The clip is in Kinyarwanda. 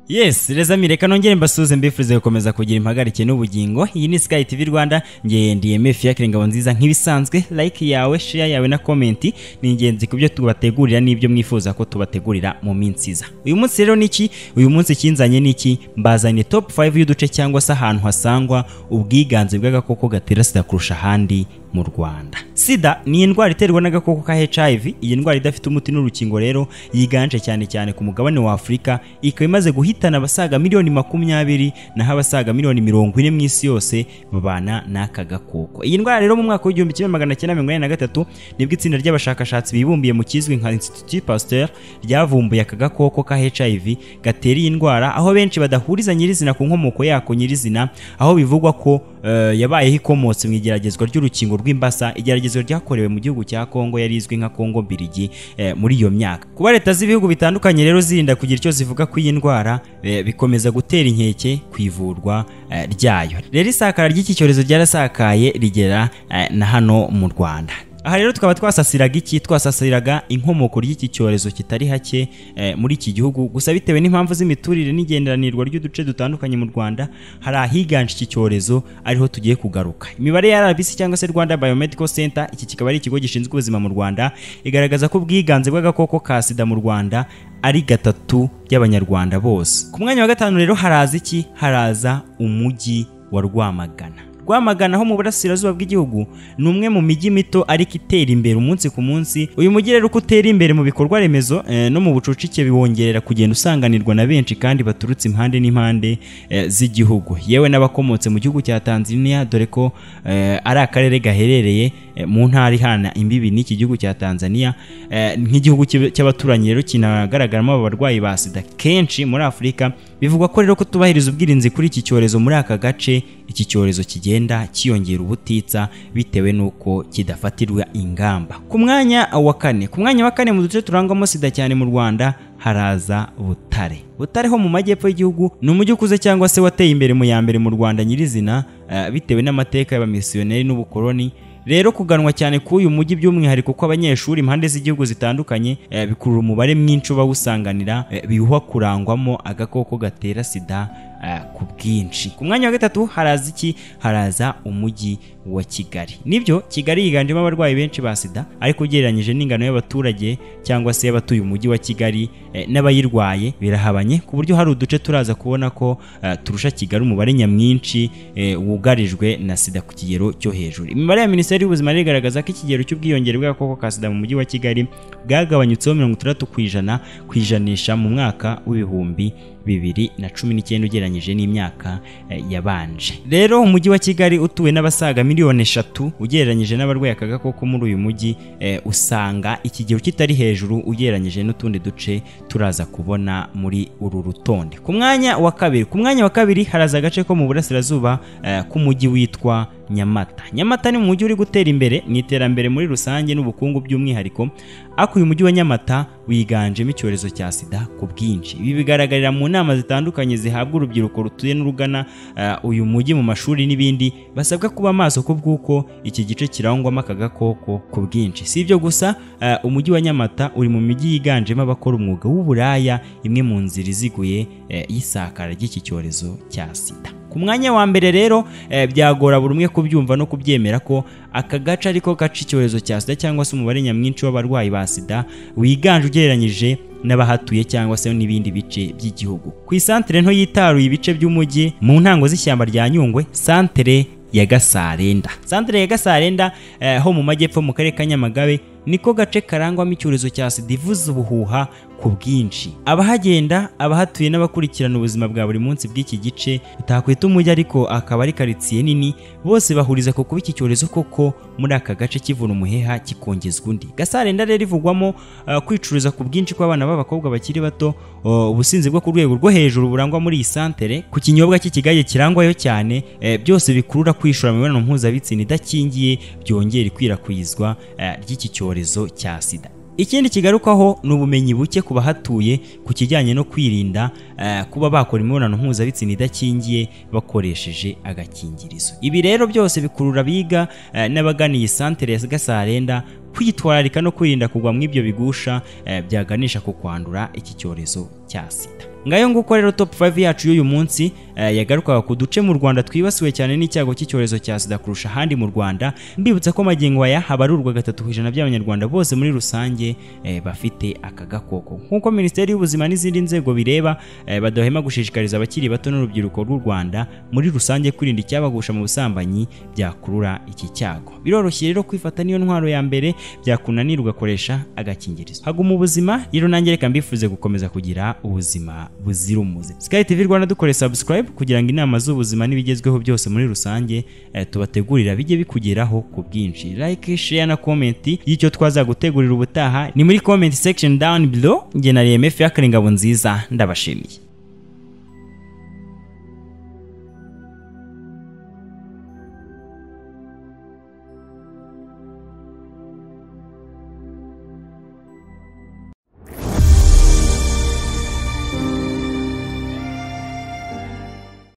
yes reza mi reka nongere mbasuhuze mbifurize gukomeza kugira impagarike n'ubugingo iyi ni sky tv rwanda nge ndi emefi yakira ingabo nziza nk'ibisanzwe like yawe share yawe na komenti ni ingenzi ku byo tubategurira n'ibyo mwifuza ko tubategurira mu minsi iza uyu munsi rero ni iki uyu munsi kinzanye ni iki mbazanye top 5 y'uduce cyangwa se ahantu hasangwa ubwiganze bw'agakoko gatera sida kurusha ahandi mu Rwanda. Sida ni indwara iterwa n'agakoko ka HIV, iyi ndwara idafite umuti n'urukingo rero yiganje cyane cyane ku mugabane wa Afurika, ikaba imaze guhitana abasaga miliyoni makumyabiri naho abasaga miliyoni mirongo ine mu isi yose babana n'aka gakoko. Iyi ndwara rero mu mwaka w'igihumbi kimwe magana cyenda mirongo ine na gatatu nibwo itsinda ry'abashakashatsi bibumbiye mu kizwi nka Institut Pasteur ryavumbuye aka gakoko ka HIV gatera iyi ndwara, aho benshi badahuriza nyirizina ku nkomoko yako nyirizina, aho bivugwa ko eh, yabayeho ikomotse mu igeragezwa ry'urukingo rw'imbasa igeragezwa ryakorewe mu gihugu cya Kongo yari izwi nka Kongo Mbirigi eh, muri iyo myaka kuba leta z'ibihugu bitandukanye rero zirinda kugira icyo zivuga ku iyi ndwara eh, bikomeza gutera inkeke ku ivurwa eh, ryayo rero isakara ry'iki cyorezo ryarasakaye rigera eh, na hano mu Rwanda aha rero tukaba twasasiraga iki twasasiraga inkomoko ry'iki cyorezo kitari hake eh, muri iki gihugu gusa bitewe n'impamvu z'imiturire n'igenderanirwa ry'uduce dutandukanye mu rwanda hari ahiganje iki cyorezo ariho tugiye kugaruka imibare ya rbc cyangwa se rwanda biomedical center iki kikaba ari ikigo gishinzwe ubuzima mu rwanda igaragaza ko ubwiganze bw'agakoko ka sida mu rwanda ari gatatu by'abanyarwanda bose ku mwanya wa gatanu rero haraza iki haraza umujyi wa rwamagana rwamagana ho mu burasirazuba bw'igihugu ni umwe mu mijyi mito ariko itera imbere umunsi ku munsi uyu mujyi rero uko utera imbere mu bikorwa remezo eh, no mu bucucike biwongerera kugenda usanganirwa na benshi kandi baturutse impande n'impande eh, z'igihugu yewe n'abakomotse mu gihugu cya tanzania dore ko eh, ari akarere gaherereye eh, mu ntara ihana imbibi n'iki gihugu cya tanzania eh, nk'igihugu cy'ab- cy'abaturanyi rero kinagaragaramo abarwayi ba sida kenshi muri afurika bivugwa ko rero kutubahiriza ubwirinzi kuri iki cyorezo muri aka gace iki cyorezo kigenda cyiyongera ubutitsa bitewe n'uko kidafatirwa ingamba ku mwanya wa kane ku mwanya wa kane mu duce turangwamo sida cyane mu rwanda haraza butare butare ho mu majyepfo y'igihugu ni umujyi ukuze cyangwa se wateye imbere mu ya mbere mu rwanda nyirizina eh, bitewe n'amateka y'abamisiyoneri n'ubukoloni rero kuganwa cyane k'uyu mujyi by'umwihariko ko abanyeshuri impande z'igihugu zitandukanye eh, bikurura umubare mwinshi uba wusanganira eh, biwuha kurangwamo agakoko gatera sida eh, ku bwinshi ku mwanya wa gatatu haraza iki haraza umujyi wa kigali nibyo kigali yiganjemo abarwayi benshi ba sida ariko ugereranyije n'ingano y'abaturage cyangwa se y'abatuye umujyi wa kigali eh, n'abayirwaye birahabanye ku buryo hari uduce turaza kubona ko eh, turusha kigali umubare nyamwinshi eh, wugarijwe na sida ku kigero cyo hejuru imibare ya minisiteri y'ubuzima rero igaragaza ko ikigero cy'ubwiyongere bw'agakoko ka sida mu mujyi wa kigali bwagabanyutseho mirongo itandatu ku ijana ku ijanisha mu mwaka w'ibihumbi bibiri na cumi n'icyenda ugereranyije n'imyaka eh, yabanje rero umujyi wa kigali utuwe n'abasaga miliyoni eshatu ugereranyije n'abarwaye aka gakoko muri uyu mujyi eh, usanga ikigero kitari hejuru ugereranyije n'utundi duce turaza kubona muri uru rutonde ku mwanya wa kabiri ku mwanya wa kabiri haraza agace ko mu burasirazuba eh, k'umujyi witwa Nyamata. Nyamata ni umujyi uri gutera imbere mu iterambere muri rusange n'ubukungu by'umwihariko, ariko uyu mujyi wa Nyamata wiganjemo icyorezo cya sida ku bwinshi. Ibi bigaragarira mu nama zitandukanye zihabwa urubyiruko rutuye n'urugana eh, uyu mujyi mu mashuri n'ibindi, basabwa kuba maso ku bw'uko iki gice kirangwamo aka gakoko ku bwinshi. Si ibyo gusa, eh, umujyi wa Nyamata uri mu mijyi yiganjemo abakora umwuga w'uburaya, imwe mu nzira iziguye eh, y'isakara ry'iki cyorezo cya sida. ku mwanya wa mbere rero eh, byagora buri umwe kubyumva no kubyemera ko aka gace ariko gaca icyorezo cya sida cyangwa se umubare nyamwinshi w'abarwayi ba sida wiganje ugereranyije n'abahatuye cyangwa se n'ibindi bice by'igihugu ku isantere nto yitaruye ibice by'umujyi mu ntango z'ishyamba rya nyungwe santere ya gasarenda santere ya gasarenda eh, ho mu majyepfo mu karere ka nyamagabe niko gace karangwamo icyorezo cya sida ivuza ubuhuha ku bwinshi abahagenda abahatuye n'abakurikirana ubuzima bwa buri munsi bw'iki gice utakwita umujyi ariko akaba ari karitsiye nini bose bahuriza ku kuba iki cyorezo koko muri aka gace kivuna umuheha kikongezwa undi gasarenda rero ivugwamo eh, kwicuruza ku bwinshi kw'abana b'abakobwa bakiri bato o, ubusinzi bwo ku rwego rwo hejuru burangwa muri iyi santere ku kinyobwa cy'ikigage kirangwayo cyane eh, byose bikurura kwishora mu mibonano mpuzabitsina idakingiye byongera ikwirakwizwa eh, ry'iki cyorezo cya sida ikindi kigarukwaho ni ubumenyi buke ku bahatuye ku kijyanye no kwirinda eh, kuba bakora imibonano mpuzabitsina idakingiye bakoresheje agakingirizo ibi rero byose bikurura abiga eh, n'abagana iyi santere ya gasarenda kwitwararika no kwirinda kugwa mu ibyo bigusha eh, byaganisha ku kwandura iki cyorezo cya sida ngayo nguko rero top 5 yacu y'uyu munsi eh, yagarukaga ku duce mu Rwanda twibasiwe cyane n'icyago cy'icyorezo cya sida kurusha ahandi mu Rwanda mbibutsa ko magingo aya habarurwa gatatu ku ijana by'abanyarwanda bose muri rusange eh, bafite aka gakoko nk'uko minisiteri y'ubuzima n'izindi nzego bireba eh, badahema gushishikariza abakiri bato n'urubyiruko rw'u Rwanda muri rusange kwirinda icyabagusha mu busambanyi byakurura iki cyago biroroshye rero kwifata niyo ntwaro ya mbere byakunanira ugakoresha agakingirizo haguma ubuzima rero nanjye reka mbifuze gukomeza kugira ubuzima buzira umuze Sky TV Rwanda dukore subscribe kugira ngo inama z'ubuzima n'ibigezweho byose muri rusange eh, tubategurira bijye bikugeraho ku bwinshi like share na comment y'icyo twazagutegurira ubutaha ni muri comment section down below njye na RMF y'akaringabo nziza ndabashimiye